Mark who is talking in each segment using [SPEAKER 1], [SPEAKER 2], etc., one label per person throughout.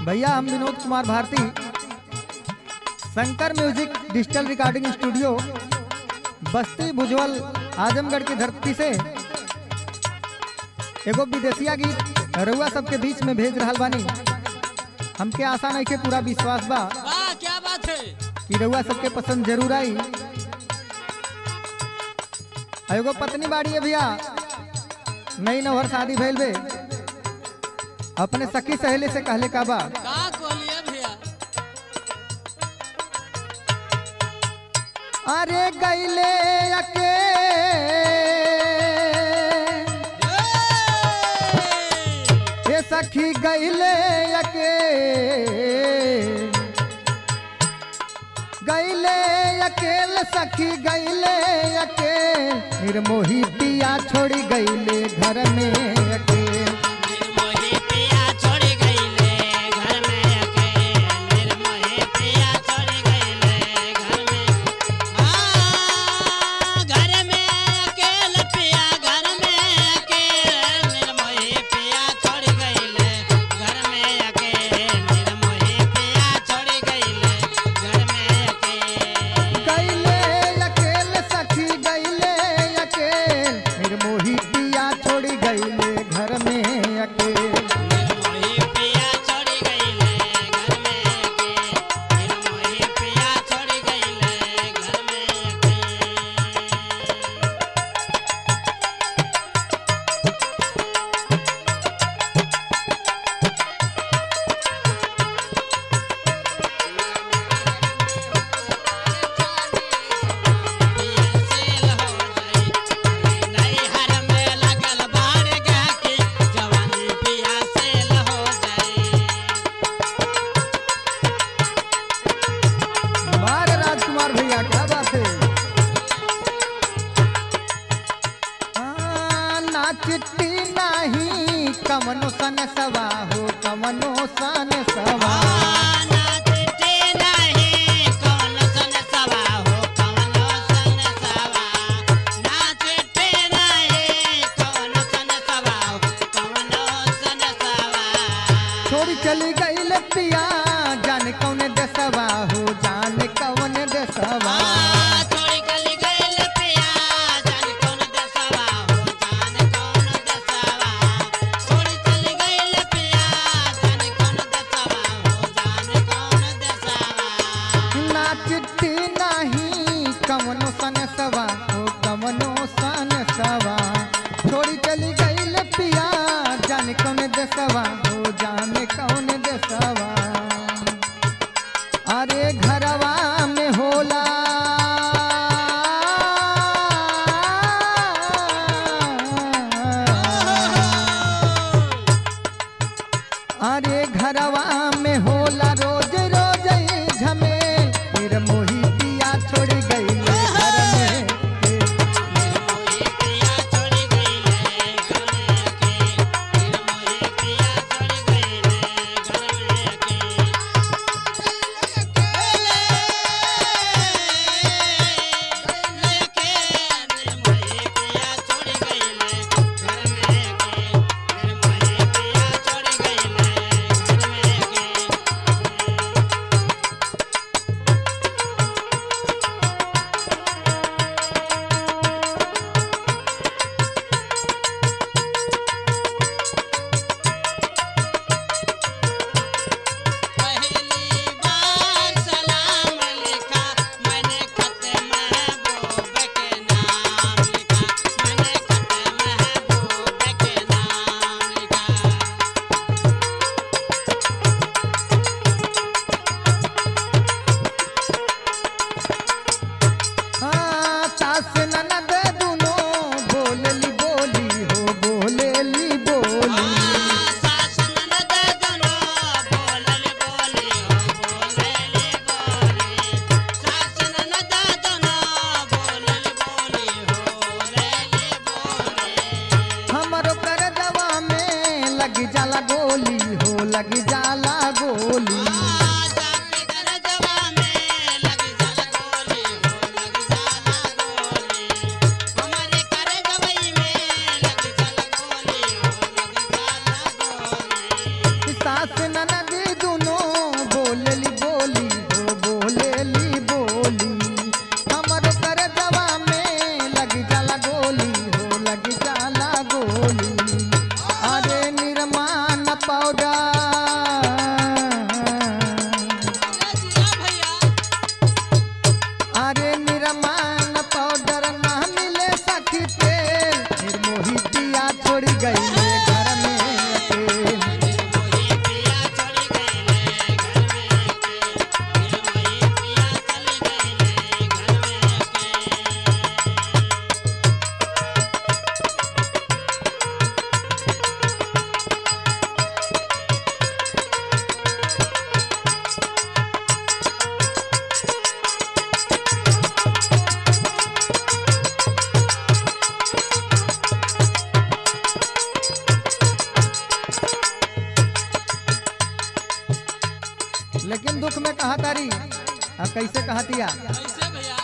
[SPEAKER 1] भैया हम Vinod Kumar Bharti Shankar music digital recording studio Basti Bhujwal Azamgarh की धरती से एगो विदेशिया गीत रउआ सबके बीच में भेज रहल बानी हमके आशा नहीं के पूरा विश्वास बा
[SPEAKER 2] वाह क्या बात है
[SPEAKER 1] कि रउआ सबके पसंद जरूर आई आ एगो पत्नी बाड़ी है भैया नई नौहर शादी भइल बे अपने सखी सहेली से कहले का बा
[SPEAKER 2] का कहलिए भैया
[SPEAKER 1] अरे गैले अके ये सखी गैले अके गैले अकेल सखी गैले अकेल निर्मोही पिया छोड़ी गैले घर में अकेल
[SPEAKER 2] निर्मोही पिया छोड़ गईले घर में अकेले निर्मोही पिया छोड़ गईले घर में हाँ घर में अकेले पिया घर में अकेले निर्मोही पिया छोड़ गईले घर में अकेले निर्मोही पिया छोड़ गईले घर में अकेले
[SPEAKER 1] गैले अकेल सखी गैले अकेल निर्मोही पिया छोड़ी गैले घर में अकेल
[SPEAKER 2] निर्मोही पिया छोड़ गईले घर में अकेले निर्मोही पिया छोड़ गईले घर में अकेले
[SPEAKER 1] मार राजकुमार भैया क्या बात है आ, ना चिट्ठी नाही कमनो सन सवा हो कमनो सन सवा छोड़ी चली गई पिया जाने कौन देसवा हो जाने कौन देसवा ना चिट्ठी नाही कमनो सन सवा हो कमनो सन सवा छोड़ी चली गई पिया जाने कौन देसवा हो जाने कौन देसवा अरे घरवा में होला अरे घरवा में होला रोज रोज ही झमेल फिर मोही पिया छोड़ गई घर में
[SPEAKER 2] पहली बार सलाम लिखा मैंने खत महबूब के नाम लिखा मैंने खत महबूब के नाम लिखा
[SPEAKER 1] हाँ, सास ननद दुनो बोलेली बोली हो बोलेली बोली
[SPEAKER 2] सास ननद दुनो बोलल बोली हो बोलल बोली सास ननद दुनो बोलल बोली हो बोलल बोली
[SPEAKER 1] हमरो कर दवा में लग जाला गोली हो लग जाला गोली सास ननद दुनो लेकिन दुख में कहा तारी आ कैसे कहतिया
[SPEAKER 2] कैसे भैया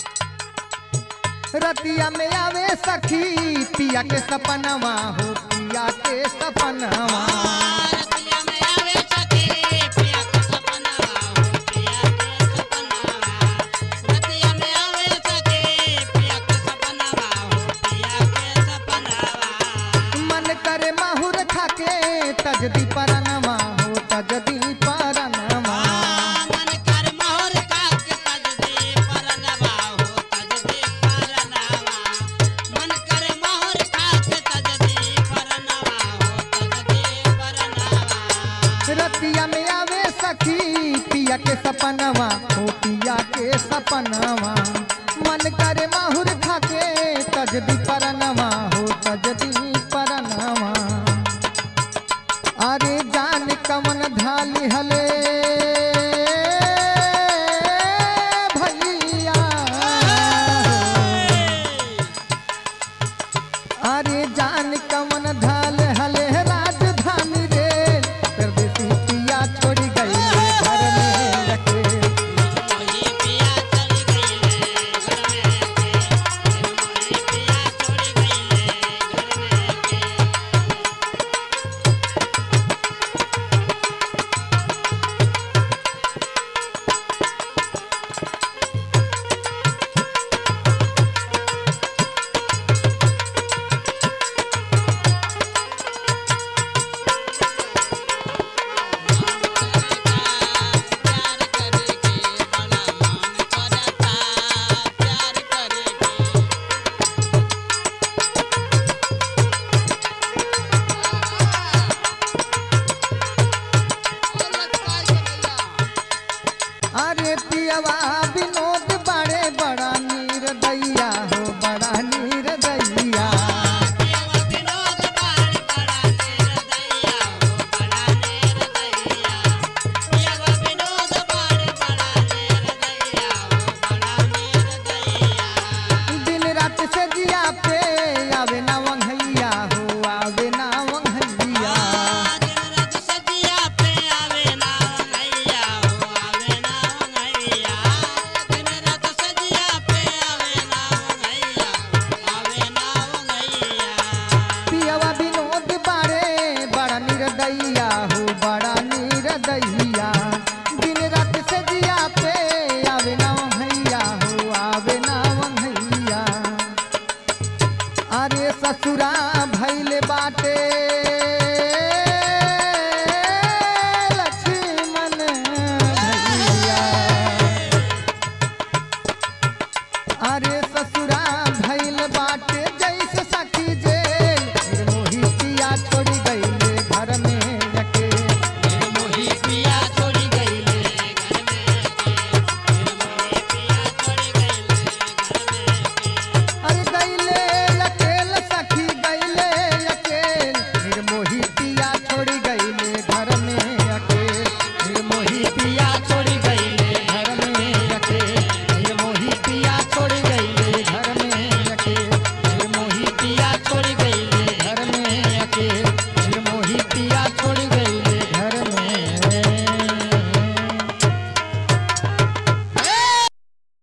[SPEAKER 1] रतिया में आवे सखी पिया के सपनवा हो पिया के सपनवा
[SPEAKER 2] रतिया में आवे सखी पिया के सपनावा हो पिया के सपनावा रतिया में आवे सखी पिया के सपनावा हो पिया के सपनावा
[SPEAKER 1] मन करे माहुर खाके तजदी परनवा हो तजदी परनवा
[SPEAKER 2] मन कर मोर काक तजदी परनवा हो तजदी परनवा मन कर मोर काक तजदी परनवा हो तजदी परनवा
[SPEAKER 1] रतिया में आवे सखी पिया के सपनवा हो पिया के सपनवा मन करे माहुर खाके तजदी परनवा हो तजदी परनवा अरे जान कमन धाली हले भैया अरे जान कमन धाल हले राजधानी रे परदेसी पिया छोड़ गई घर में रखे
[SPEAKER 2] मोही पिया चली गईले घर में के मोही पिया छोड़ी गईले घर में के प्यार करके बड़ा मन करता प्यार करके
[SPEAKER 1] अरे पियवा विनोद बड़े बड़ा नीर दैया हो बड़ा नीर दैया
[SPEAKER 2] पियवा विनोद बार बड़ा नेर दैया हो बड़ा नेर दैया पियवा विनोद बार बड़ा नेर दैया हो बड़ा नेर दैया
[SPEAKER 1] दिन रात से जिया पे आवे ना वंघैया हो आवे ना वंघैया
[SPEAKER 2] दिन रात सजिया पे आवे ना वंगैया हो आवे ना वंगैया दिन रात सजिया पे आवे ना वंगैया आवे ना वंगैया
[SPEAKER 1] पियवा विनोद बारे बड़ा निर्दयिया हो बड़ा निर्दयिया दिन रात से जिया पे आवे ना वंघैया हो आवे ना वंघैया अरे ससुरा भैले बाटे लक्ष्मण भैया अरे ससुरा भैल बाटे जैसे सखी जेल फिर मोही पिया छोड़ी गईले घर में रखे
[SPEAKER 2] फिर मोही पिया छोड़ी गईले घर में के फिर मोही पिया छोड़ी गईले घर में के
[SPEAKER 1] अरे गईले अकेल सखी गईले अकेल फिर मोही पिया छोड़ी गईले घर में अकेल फिर मोही पिया छोड़ी गईले घर में अकेल फिर मोही पिया छोड़ी गईले घर में अकेल फिर मोही पिया छोड़ी